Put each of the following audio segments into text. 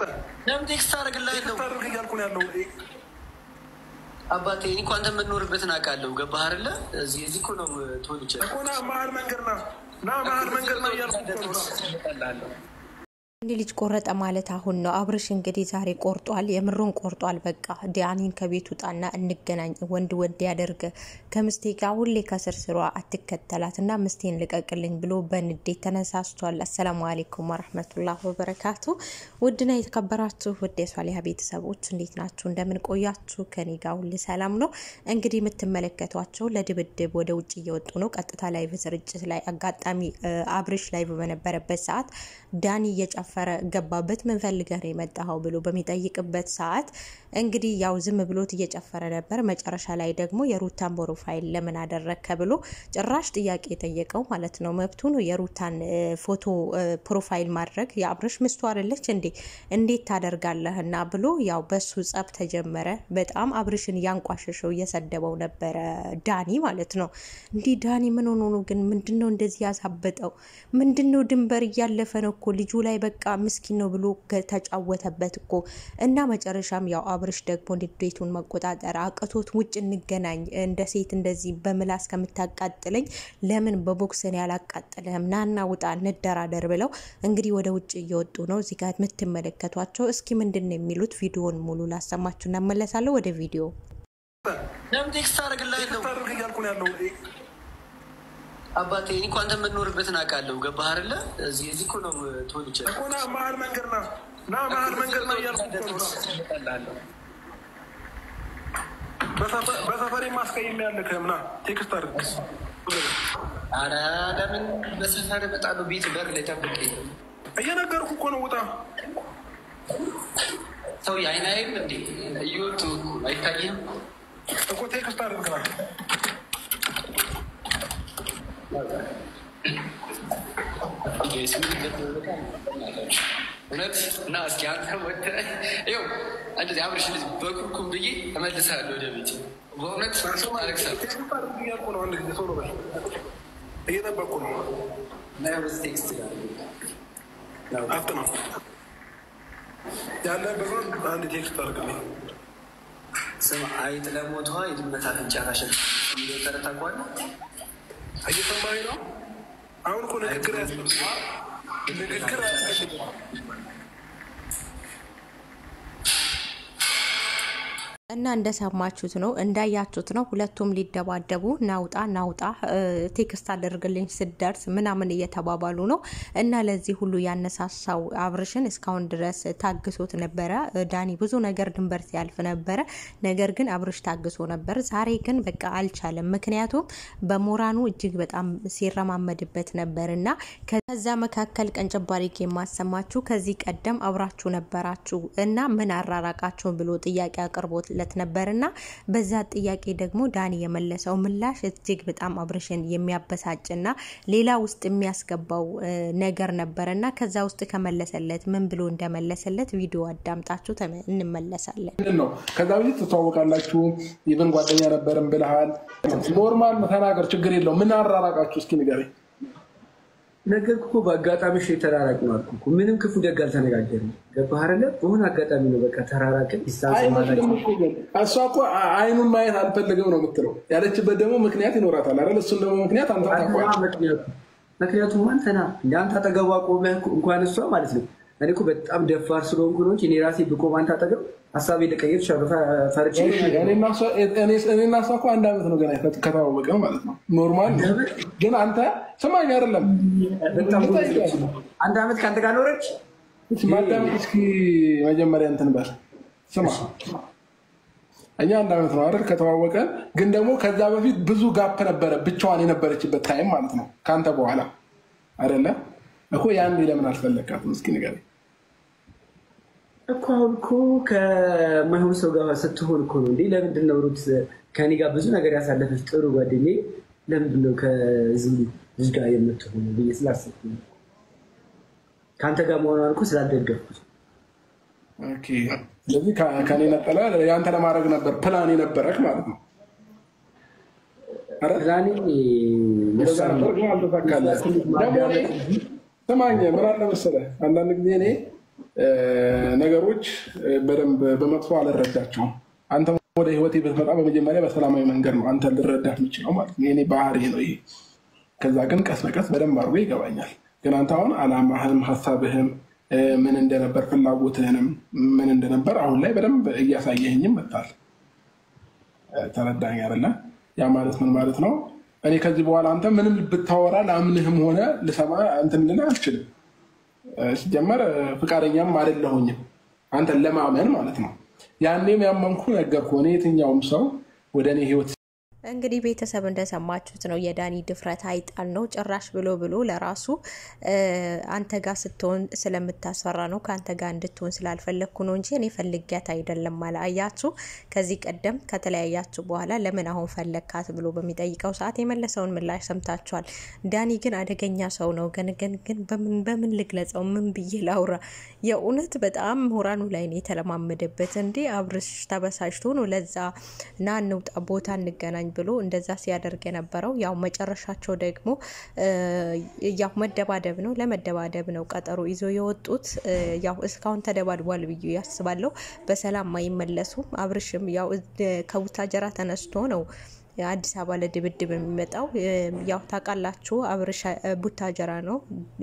ለምን ቴክስት አደርግልሃለሁ? ታደርግ እያልኩ ነው ያለው። አባቴ እኔ እኮ አንተ የምትኖርበትን አውቃለሁ። ገባህ አይደለ? እዚህ እዚህ እኮ ነው ተወልጄ እኮ ና መሀል መንገድ ና ና መሀል መንገድ ና እያልኩ እኮ ነው ና እንዲ ልጅ ቆረጠ ማለት አሁን ነው። አብርሽ እንግዲህ ዛሬ ቆርጧል፣ የምሩን ቆርጧል። በቃ ዲያኒን ከቤት ውጣና እንገናኝ፣ ወንድ ወንድ ያደርገ ከምስቴ ጋር ሁሌ ከስርስሯ አትከተላት እና ምስቴን ልቀቅልኝ ብሎ በንዴት ተነሳስቷል። አሰላሙ አሌይኩም ወረህመቱላህ ወበረካቱ። ውድና የተከበራችሁ ውድ የሷሊሀ ቤተሰቦች እንዴት ናችሁ? እንደምን ቆያችሁ? ከኔ ጋር ሁል ሰላም ነው። እንግዲህ የምትመለከቷቸው ለድብድብ ወደ ውጭ እየወጡ ነው። ቀጥታ ላይቭ ስርጭት ላይ አጋጣሚ አብርሽ ላይቭ በነበረበት ሰዓት ዳኒ እየጨፈ ፈረ ገባበት ምን ፈልገህ ነው የመጣኸው ብሎ በሚጠይቅበት ሰዓት እንግዲህ ያው ዝም ብሎት እየጨፈረ ነበር። መጨረሻ ላይ ደግሞ የሩታን ፕሮፋይል ለምን አደረግከ ብሎ ጭራሽ ጥያቄ የጠየቀው ማለት ነው። መብቱ ነው የሩታን ፎቶ ፕሮፋይል ማድረግ። የአብርሽ ምስቱ አይደለች እንዴ እንዴት ታደርጋለህ? እና ብሎ ያው በሱ ጸብ ተጀመረ። በጣም አብርሽን እያንቋሸሸው እየሰደበው ነበረ ዳኒ ማለት ነው። እንዲህ ዳኒ ምን ሆኖ ነው ግን? ምንድን ነው እንደዚህ ያሳበጠው? ምንድን ነው ድንበር እያለፈ ነው እኮ ልጁ ላይ በቃ ምስኪን ነው ብሎ ተጫወተበት እኮ እና መጨረሻም ያው አብርሽ ደግሞ ንዴቱን መቆጣጠር አቅቶት ውጭ እንገናኝ እንደ ሴት እንደዚህ በምላስ ከምታቃጥለኝ ለምን በቦክስን ያላቃጥልህም ናና ውጣ እንደራደር ብለው እንግዲህ ወደ ውጭ እየወጡ ነው። እዚህ ጋር የምትመለከቷቸው እስኪ ምንድን ነው የሚሉት ቪዲዮን ሙሉ ላሰማችሁ እናመለሳለሁ ወደ ቪዲዮ ለምን ቴክስት አደርግልሃለሁ? ታደርግ እያልኩ ነው ያለው። አባቴ እኔ እኮ አንተ የምትኖርበትን አውቃለሁ። ገባህ አይደለ? እዚህ እዚህ እኮ ነው ተወልጄ እኮ ና መሀል መንገድ ና ና መሀል መንገድ ና እያልኩ እኮ ነው ና በሰፈሬ ማስቀየም ያለክም ና ቴክስት አድርግ። ኧረ ለምን በሰፈር እመጣለሁ? ቤት በር ላይ ጠብቀኝ። እየነገርኩ እኮ ነው ውጣ። ሰው የአይን አይም እንዴ እየወጡ አይታይም? እኮ ቴክስት አድርግ ና እውነት እና እስኪ አንተ ወጥተህ ይኸው እንደዚህ አብርሽ ልጅ በኩርኩም ብዬ እመልሳለሁ ወደ ቤት። በእውነት አለቅሳለሁ። ቴክስት አድርግ እያልኩ ነው። አንድ ጊዜ ቶሎ በል እየጠበቅኩ ነው። ቴክስት አፍጥ ነው ያለበት አንድ ቴክስት አድርግልኝ። ስም አይጥ ለሞቷ የድመት አፍንጫ ታሸል ተረታቋል። እየሰማኸኝ ነው? አሁን እኮ ንግግር ያስፈልጋል። ንግግር አያስፈልግም። እና እንደሰማችሁት ነው እንዳያችሁት ነው። ሁለቱም ሊደባደቡ ናውጣ ናውጣ ቴክስት አደርግልኝ ስደርስ ምናምን እየተባባሉ ነው። እና ለዚህ ሁሉ ያነሳሳው አብርሽን እስካሁን ድረስ ታግሶት ነበረ። ዳኒ ብዙ ነገር ድንበር ሲያልፍ ነበረ። ነገር ግን አብርሽ ታግሶ ነበር። ዛሬ ግን በቃ አልቻለም። ምክንያቱም በሞራኑ እጅግ በጣም ሲረማመድበት ነበር እና ከዛ መካከል ቀንጨባሪክ የማሰማችሁ ከዚህ ቀደም አብራችሁ ነበራችሁ እና ምን አራራቃችሁ ብሎ ጥያቄ አቅርቦት ለት ነበር እና በዛ ጥያቄ ደግሞ ዳኒ የመለሰው ምላሽ እጅግ በጣም አብርሽን የሚያበሳጭና ሌላ ውስጥ የሚያስገባው ነገር ነበር እና ከዛ ውስጥ ከመለሰለት ምን ብሎ እንደመለሰለት ቪዲዮ አዳምጣችሁ እንመለሳለን። ምንድን ነው ከዛ በፊት ትተዋወቃላችሁ፣ ይብን ጓደኛ ነበርን ብልሃል። ኖርማል ተናገር፣ ችግር የለው። ምን አራራቃችሁ እስኪ ንገረኝ። ነገርኩህ እኮ በአጋጣሚ ሽ የተራራቅ ነው አልኩህ እኮ። ምንም ክፉ ደግ አልተነጋገርንም። ገባህ አይደለ? በሆነ አጋጣሚ ነው በቃ ተራራቅን። ዲስታንስ ማድረግ አይመስልም እኮ ግን እሷ እኮ አይኑን ማየት አልፈልግም ነው የምትለው። ያለችበት ደግሞ ምክንያት ይኖራታል አይደል? እሱን ደግሞ ምክንያት አንተ ታውቀዋለህ። ምክንያቱም አንተና እንደ አንተ አጠገቧ ቆመህ እንኳን እሷ ማለት ነው። እኔ እኮ በጣም ደፋር ስለሆንኩ ነው እንጂ እኔ ራሴ ብቆም አንተ አጠገብ ሀሳቤ ልቀይር እችላለሁ። ፈርቼ እኔና እሷ እኮ አንድ ዓመት ነው ገና ከተዋወቀ ማለት ነው። ኖርማል ነው። ግን አንተ ስማኝ አይደለም በጣም አንድ ዓመት ከአንተ ጋር ኖረች። ማዳመጥ እስኪ መጀመሪያ እንትን በል ስማ እኛ አንድ ዓመት ነው አይደል ከተዋወቀን። ግን ደግሞ ከዛ በፊት ብዙ ጋፕ ነበረ፣ ብቻዋን የነበረችበት ታይም ማለት ነው ከአንተ በኋላ አይደለ እኮ ያን ለምን አልፈለካትም? እስኪ ንገረኝ። እኮ አሁን እኮ ከማይሆን ሰው ጋር ስትሆን እኮ ነው እንዴ። ለምንድን ነው ሩት ከኔ ጋር ብዙ ነገር ያሳለፈች ጥሩ ጓደኛዬ ለምንድን ነው ከዚህ ልጅ ጋር የምትሆኑ ብዬ ስላሰብኩ ነው። ከአንተ ጋር መሆኗን እኮ ስላልደገፍኩት ኦኬ። ስለዚህ ከኔ ነጠለ የአንተ ለማድረግ ነበር ፕላን የነበረክ ማለት ነው። ኧረ ፕላኔ እንደዛ ነበር ግን አልተሳካልህም። ደግሞ እኔ ስማኝ ምን አለ መሰለህ አንዳንድ ጊዜ እኔ ነገሮች በደንብ በመጥፎ አልረዳቸውም። አንተ ወደ ህይወቴ ብትመጣ በመጀመሪያ በሰላማዊ መንገድ ነው አንተ ልረዳ የምችለው ማለት ነው። የኔ ባህሪ ነው ይሄ። ከዛ ግን ቀስ በቀስ በደንብ አድርጎ ይገባኛል። ግን አንተ አሁን አላማህም ሀሳብህም ምን እንደነበር ፍላጎትህንም ምን እንደነበር አሁን ላይ በደንብ እያሳየህኝም መጣል። ተረዳኝ አይደለ? ያ ማለት ምን ማለት ነው? እኔ ከዚህ በኋላ አንተ ምንም ብታወራ ለአምንህም ሆነ ልሰማ እንትን ልልህ አልችልም። ሲጀመር ፍቃደኛም አይደለሁኝም አንተን ለማመን ማለት ነው። ያኔም ያመንኩ ነገርኩህ። እኔ የትኛውም ሰው ወደ እኔ ህይወት እንግዲህ ቤተሰብ እንደሰማችሁት ነው። የዳኒ ድፍረት አይጣል ነው። ጭራሽ ብሎ ብሎ ለራሱ አንተ ጋር ስትሆን ስለምታስፈራ ነው ከአንተ ጋር እንድትሆን ስላልፈለግኩ ነው እንጂ እኔ ፈልጊያት አይደለም አለ። አያችሁ፣ ከዚህ ቀደም ከተለያያችሁ በኋላ ለምን አሁን ፈለግካት ብሎ በሚጠይቀው ሰዓት የመለሰውን ምላሽ ሰምታችኋል። ዳኒ ግን አደገኛ ሰው ነው። ግን ግን ግን በምን ልግለጸው? ምን ብዬ ላውራ? የእውነት በጣም ምሁራኑ ላይ ነው የተለማመደበት። እንዲ አብርሽ ተበሳጭቶ ነው ለዛ ና እንውጣ ቦታ እንገናኝ ብሎ እንደዛ ሲያደርግ የነበረው ያው መጨረሻቸው ደግሞ ያው መደባደብ ነው። ለመደባደብ ነው ቀጠሮ ይዞ የወጡት። ያው እስካሁን ተደባድቧል ብዬ ያስባለሁ። በሰላም አይመለሱም። አብርሽም ያው ከቡታጀራ ተነስቶ ነው አዲስ አበባ ለድብድብ የሚመጣው ያው ታውቃላችሁ፣ አብርሽ ቡታጀራ ነው፣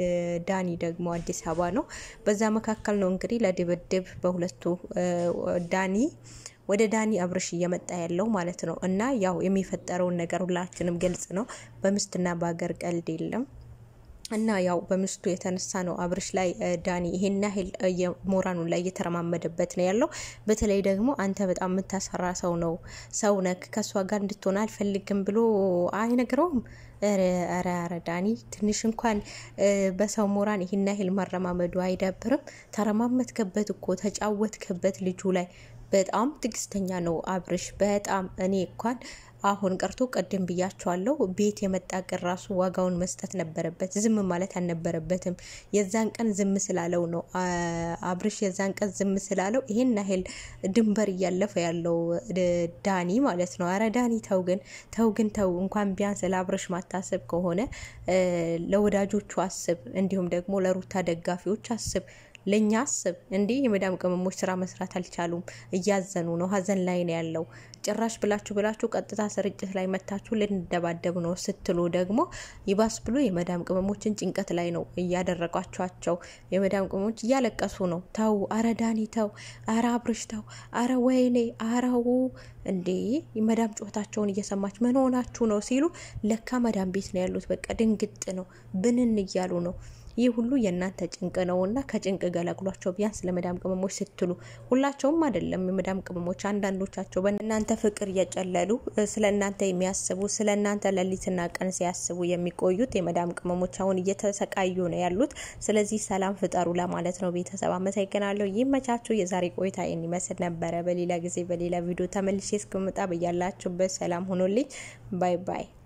ዳኒ ደግሞ አዲስ አበባ ነው። በዛ መካከል ነው እንግዲህ ለድብድብ በሁለቱ ዳኒ ወደ ዳኒ አብርሽ እየመጣ ያለው ማለት ነው። እና ያው የሚፈጠረውን ነገር ሁላችንም ግልጽ ነው። በሚስትና በሀገር ቀልድ የለም። እና ያው በሚስቱ የተነሳ ነው አብርሽ ላይ ዳኒ ይሄን ያህል የሞራኑ ላይ እየተረማመደበት ነው ያለው። በተለይ ደግሞ አንተ በጣም የምታሰራ ሰው ነው ሰው ነክ ከእሷ ጋር እንድትሆን አልፈልግም ብሎ አይነግረውም። ኧረ ኧረ ዳኒ ትንሽ እንኳን በሰው ሞራን ይሄን ያህል መረማመዱ አይደብርም? ተረማመትከበት እኮ ተጫወትከበት ልጁ ላይ በጣም ትዕግስተኛ ነው አብርሽ። በጣም እኔ እንኳን አሁን ቀርቶ ቀደም ብያቸዋለሁ። ቤት የመጣ ቀን ራሱ ዋጋውን መስጠት ነበረበት። ዝም ማለት አልነበረበትም። የዛን ቀን ዝም ስላለው ነው አብርሽ የዛን ቀን ዝም ስላለው ይሄን ያህል ድንበር እያለፈ ያለው ዳኒ ማለት ነው። አረ ዳኒ ተው ግን ተው ግን ተው። እንኳን ቢያንስ ለአብርሽ ማታሰብ ከሆነ ለወዳጆቹ አስብ፣ እንዲሁም ደግሞ ለሩታ ደጋፊዎች አስብ ለእኛ አስብ። እንዲህ የመዳም ቅመሞች ስራ መስራት አልቻሉም፣ እያዘኑ ነው፣ ሀዘን ላይ ነው ያለው። ጭራሽ ብላችሁ ብላችሁ ቀጥታ ስርጭት ላይ መታችሁ ልንደባደብ ነው ስትሉ ደግሞ ይባስ ብሎ የመዳም ቅመሞችን ጭንቀት ላይ ነው እያደረጓቸዋቸው። የመዳም ቅመሞች እያለቀሱ ነው። ተው፣ አረ ዳኒ ተው፣ አረ አብርሽ ተው፣ አረ ወይኔ፣ አረው እንዴ የመዳም ጩኸታቸውን እየሰማች ምን ሆናችሁ ነው ሲሉ ለካ መዳም ቤት ነው ያሉት። በቃ ድንግጥ ነው፣ ብንን እያሉ ነው። ይህ ሁሉ የእናንተ ጭንቅ ነው እና ከጭንቅ ገላግሏቸው ቢያንስ ለመዳም ቅመሞች ስትሉ። ሁላቸውም አይደለም የመዳም ቅመሞች፣ አንዳንዶቻቸው በእናንተ ፍቅር እየጨለሉ ስለ እናንተ የሚያስቡ ስለ እናንተ ሌሊትና ቀን ሲያስቡ የሚቆዩት የመዳም ቅመሞች አሁን እየተሰቃዩ ነው ያሉት። ስለዚህ ሰላም ፍጠሩ ለማለት ነው። ቤተሰብ አመሰግናለሁ። ይመቻችሁ። የዛሬ ቆይታ ይህን ይመስል ነበረ። በሌላ ጊዜ በሌላ ቪዲዮ ተመልሼ እስክመጣ በያላችሁበት ሰላም ሆኖልኝ ባይ ባይ።